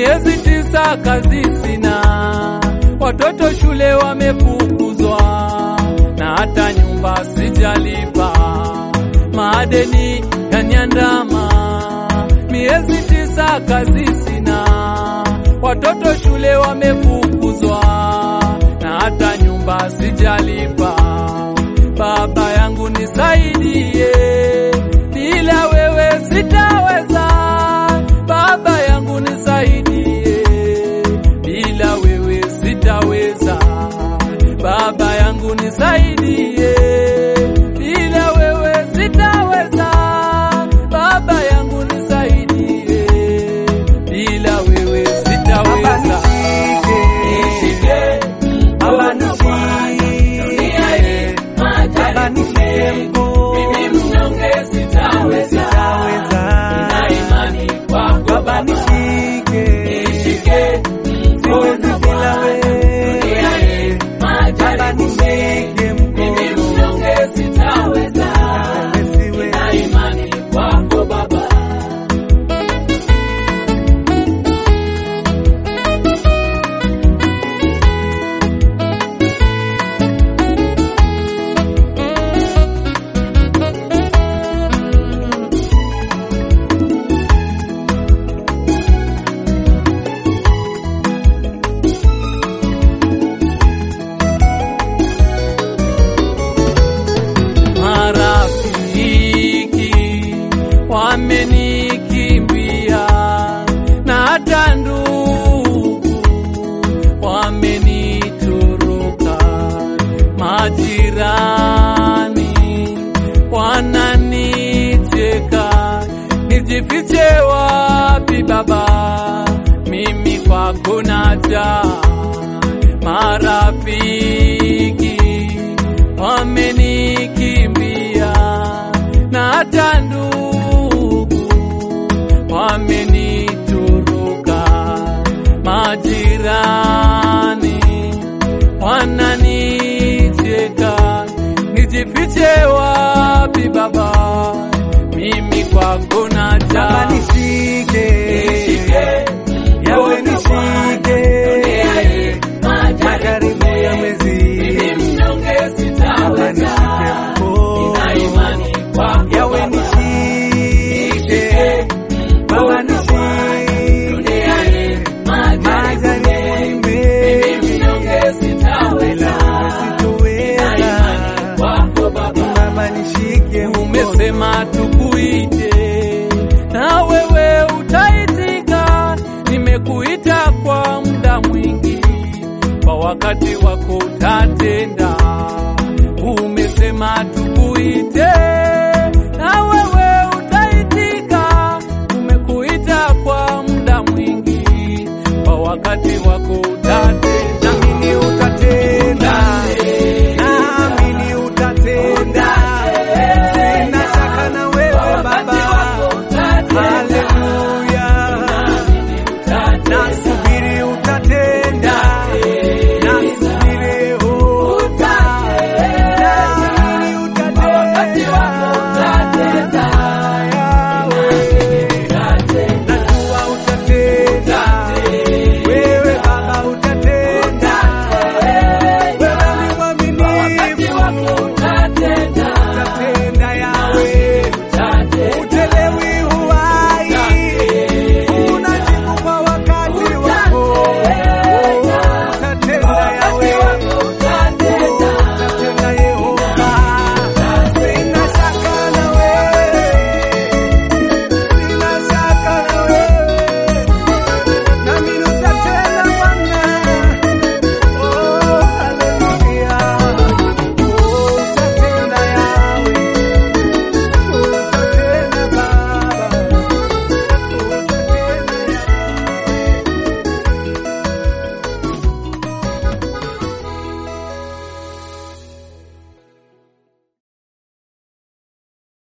miezi tisa kazi sina, watoto shule wamefukuzwa, na hata nyumba sijalipa, madeni yaniandama. Miezi tisa kazi sina, watoto shule wamefukuzwa, na hata nyumba sijalipa. Baba yangu nisaidie, bila wewe sitaweza. Baba yangu nisaidie, bila wewe sitaweza. Baba yangu nisaidie, bila wewe sitaweza. Baba yangu nisaidie, bila wewe sitaweza. Nishike mkono Bwana, dunia hii majaribu mengi, mimi mnyonge sitaweza. Nina imani kwako Baba, nishike mkono Bwana, dunia hii majaribu mengi, mimi mnyonge sitaweza. Nina imani kwako Baba. Marafiki wamenikimbia na hata ndugu wamenitoroka, majirani wananicheka, nijifiche wapi Baba? Mimi kwako naja, marafiki wamenikimbia na hata ndugu wamenitoroka, majirani wananicheka, nijifiche wapi Baba? Mimi kwako naja, Baba nishike, nishike yawe mkono Bwana, nishike, dunia hii majaribu majaribu mengi, yamezidi. mimi mnyonge Baba sitaweza. nishike mkono, Nina imani kwako yawe Baba. nishike, Baba nishike, Dunia hii majaribu majaribu mengi, ni mimi mengi, mnyonge sitaweza. bila Nina imani sitoweza. kwako Baba. Baba nishike mkono, Umesema tukuite na wewe utaitika. Nimekuita kwa muda mwingi, kwa wakati wako utatenda. Umesema tukuite na wewe utaitika. Umekuita kwa muda mwingi, kwa wakati wako